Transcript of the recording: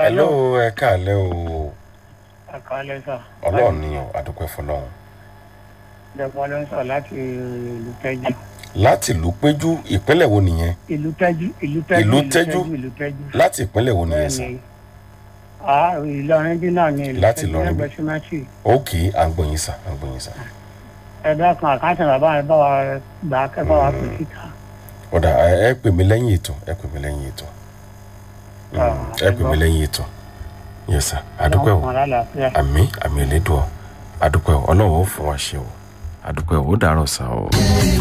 hello ẹ káàlẹ́ o àkàlẹ́ sà. ọlọ́run ni o àdúpẹ́ fọlọ́run ìjọba ló ń sọ láti ìlú tẹ́jú. láti ìlú péjú ìpínlẹ̀ wo nìyẹn ìlú tẹ́jú ìlú tẹ́jú Ìlú Tẹ́jú? ìlú tẹ́jú. láti ìpínlẹ̀ wo nìyẹn sàn bẹ́ẹ̀ni ah ìlọrin bí náà ni ìlú Láti Tẹ́jú Ìlọrin bí. lẹ́gbẹ̀ẹ́ símẹ́ǹtì. ok à ń gbọ̀yìn sàn à ń gbọ̀yìn sàn ẹ̀dá kan àkáǹtì bàbá rẹ̀ bá wa gbà á kẹ́ bá wa pè síta. ọ̀dà ẹ ẹ pè mí lẹ́yìn ètò ẹ pè mí lẹ́yìn ètò Mm, Ah, ẹ pè mí lẹ́yìn ètò yes sir àdúpẹ́ o Ọlọ́run fún wa lálàáfíà. àmì àmì elédùn ọ àdúpẹ́ o ọlọ́run ó fún wa ṣe o àdúpẹ́ o ó dàárọ̀ sá o.